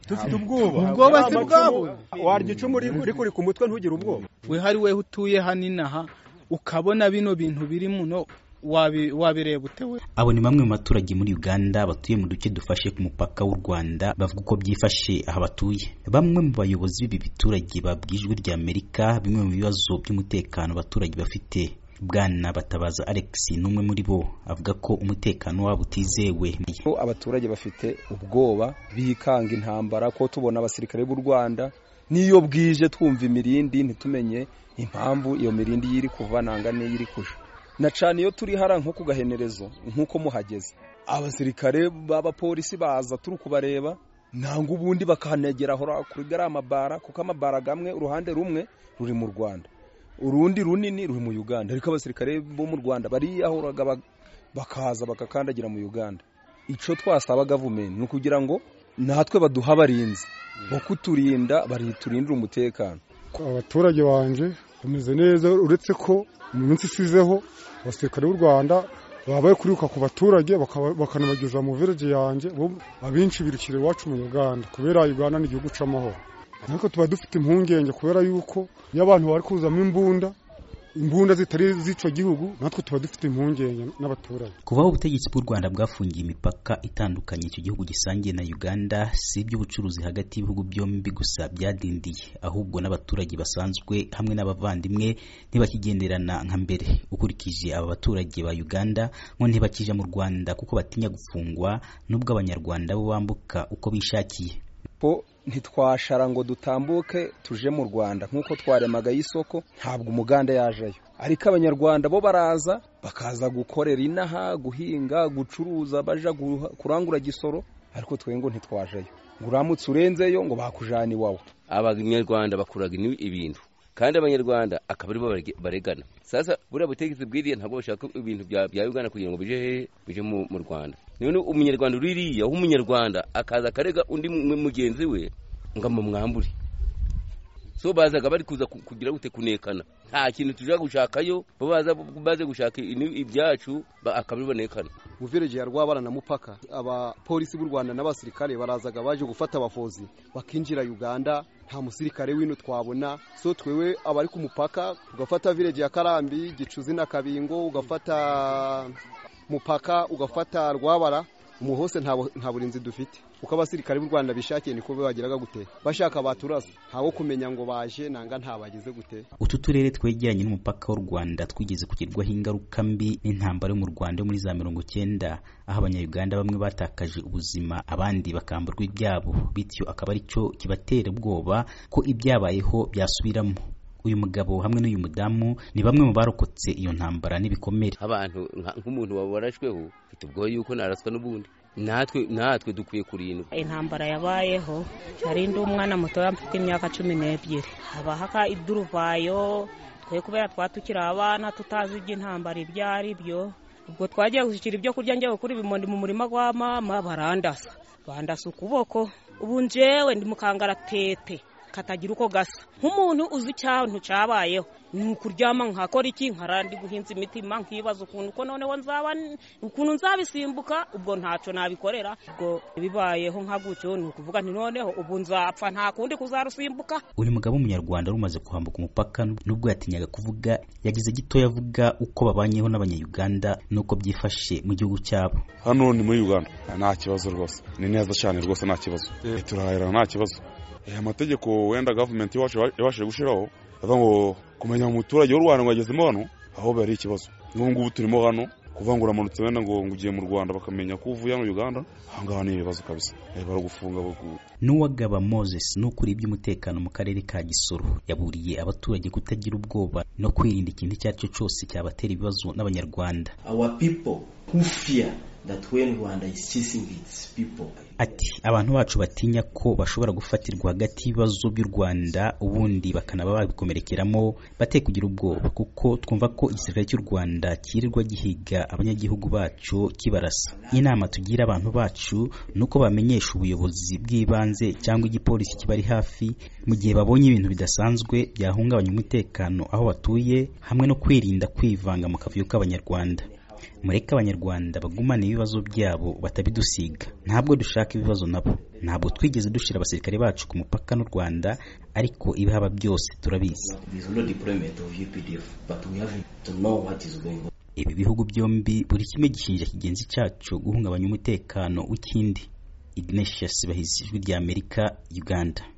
dufite ubwoba ubwoba se bwabo warya icumu rikuri ku mutwe ntugire ubwoba wihari weho utuye hanini aha ukabona bino bintu biri muno wabireba utewe abo ni bamwe mu baturage muri uganda batuye mu duce dufashe ku mupaka w'u rwanda bavuga uko byifashe aha batuye bamwe mu bayobozi b'ibi biturage babwiye ijwi rya amerika bimwe mu bibazo by'umutekano abaturage bafite bwana batabaza alex ni umwe muri bo avuga ko umutekano wabo utizewe abaturage bafite ubwoba bikanga intambara ko tubona abasirikare b'u rwanda n'iyo bwije twumva imirindi ntitumenye impamvu iyo mirindi y'iri kuva nanga n'iyo iri kuja na cyane iyo turi hara nko ku gahenerezo nk'uko muhageze abasirikare b'abapolisi baza turi kubareba nanga ubundi bakanegera kuri gariya mabara kuko amabara gamwe uruhande rumwe ruri mu rwanda urundi runini ruri mu uganda ariko abasirikare bo mu rwanda bariyahuraga bakaza bakakandagira mu uganda icyo twasaba gavumenti ni ukugira ngo natwe baduhe abarinzi bo kuturinda bariturindira umutekano abaturage banjye bameze neza uretse ko mu minsi isizeho abasirikare b'u rwanda babaye kuriruka ku baturage bakanabageza mu vireje yanjye abenshi birukira iwacu mu uganda kubera uganda ni igihugu cy'amahoro ariko tuba dufite impungenge kubera yuko iyo abantu bari kuzamo imbunda imbunda zitari z'icyo gihugu natwe tuba dufite impungenge n'abaturage kubaho ubutegetsi bw'u rwanda bwafungiye imipaka itandukanye icyo gihugu gisangiye na uganda si iby'ubucuruzi hagati y'ibihugu byombi gusa byadindiye ahubwo n'abaturage basanzwe hamwe n'abavandimwe ntibakigenderana nka mbere ukurikije aba baturage ba uganda ngo ntibakija mu rwanda kuko batinya gufungwa n'ubwo abanyarwanda bo bambuka uko bishakiye ntitwashara ngo dutambuke tuje mu rwanda nk'uko twaremagayo isoko ntabwo umuganda yajayo ariko abanyarwanda bo baraza bakaza gukorera inaha guhinga gucuruza baja kurangura gisoro ariko twe ngo ntitwajayo ngo uramutse urenzeyo ngo bakujana iwawe abanyarwanda bakuraga ibintu kandi abanyarwanda akaba aribo baregana sasa buriya butegetsi bwiriya ntabwo bashaka ibintu bya uganda kugira ngo bije hehe bije mu rwanda none umunyarwanda uririya aho umunyarwanda akaza akarega undi mugenzi we ngo amumwambure so bazaga bari kuza kugira gute kunekana nta kintu tujya gushakayo bo baze gushaka ibyacu akaba bibonekana buvireje ya rwabara na mupaka abapolisi b'u rwanda n'abasirikare barazaga baje gufata abafozi bakinjira uganda nta musirikare w'ino twabona so twewe abari ku mupaka ugafata vireje ya karambi gicuzi na kabingo ugafata mupaka ugafata rwabara umu hose nta burinzi dufite kuko abasirikare b'u rwanda bishakiye niko bageraga gute bashaka baturasa ntawo kumenya ngo baje nanga ntabageze gute utu turere twegeranye n'umupaka w'u rwanda twigeze kugerwaho ingaruka mbi n'intambara yo mu rwanda yo muri za mirongo cyenda aho abanyayuganda bamwe batakaje ubuzima abandi bakamburwa ibyabo bityo akaba ari cyo kibatera ubwoba ko ibyabayeho byasubiramo uyu mugabo hamwe n'uyu mudamu ni bamwe mu barokotse iyo ntambara n'ibikomere abantu nk'umuntu wabarashweho ufite ubwoba yuko naraswa n'ubundi natwe natwe dukwiye kurindwa intambara yabayeho nari ndi umwana mutoya mfite imyaka cumi n'ebyiri habahaka iduruvayo twe kubera twatukira abana tutazi ibyo intambara ibyo ari byo ubwo twagiye gushyikira ibyo kurya njyewe kuri ibimondi mu murima wa mama barandasa bandasa ukuboko ubu njyewe ndi mukangaratete katagira uko gasa nk'umuntu uzi icyantu cyabayeho ni ukuryama nkakora iki nkarandi guhinza imitima nkibaza ukuntu uko noneho nzaba ukuntu nzabisimbuka ubwo ntacyo nabikorera ubwo bibayeho nka gutyo ni ukuvuga nti noneho ubu nzapfa nta kundi kuzarusimbuka uyu mugabo w'umunyarwanda wari umaze kwambuka umupaka nubwo yatinyaga kuvuga yagize gitoya avuga uko babanyeho n'abanyayuganda n'uko byifashe mu gihugu cyabo hano ni muri uganda nta kibazo rwose ni neza cyane rwose nta kibazo turahahirana nta kibazo amategeko wenda gavumenti ibashije gushyiraho avuga ngo kumenya umuturage w'u rwanda ngo agezemo hano aho biba ari ikibazo n'ubu ngubu turimo hano kuvuga ngo uramanutse wenda ngo ugiye mu rwanda bakamenya ko uvuye hano uganda aha ngaha ni ibibazo kabisa baragufunga n'uwagaba moses ni ukuri iby'umutekano mu karere ka gisoro yaburiye abaturage kutagira ubwoba no kwirinda ikintu icyo ari cyo cyose cyabatera ibibazo n'abanyarwanda ati abantu bacu batinya ko bashobora gufatirwa hagati y'ibibazo by'u rwanda ubundi bakanaba babikomerekeramo bate kugira ubwoba kuko twumva ko igisirikare cy'u rwanda cyirirwa gihiga abanyagihugu bacu kibarasa inama tugira abantu bacu ni uko bamenyesha ubuyobozi bw'ibanze cyangwa igipolisi kibari hafi mu gihe babonye ibintu bidasanzwe byahungabanya umutekano aho batuye hamwe no kwirinda kwivanga mu kavuyo k'abanyarwanda mureke abanyarwanda bagumane ibibazo byabo batabidusiga ntabwo dushaka ibibazo nabo ntabwo twigeze dushyira abasirikare bacu ku mupaka n'u rwanda ariko ibihaba byose turabizi ibi bihugu byombi buri kimwe gishinja kigenzi cyacu guhungabanya umutekano w'ikindi ignatius bahizi ijwi ry'amerika uganda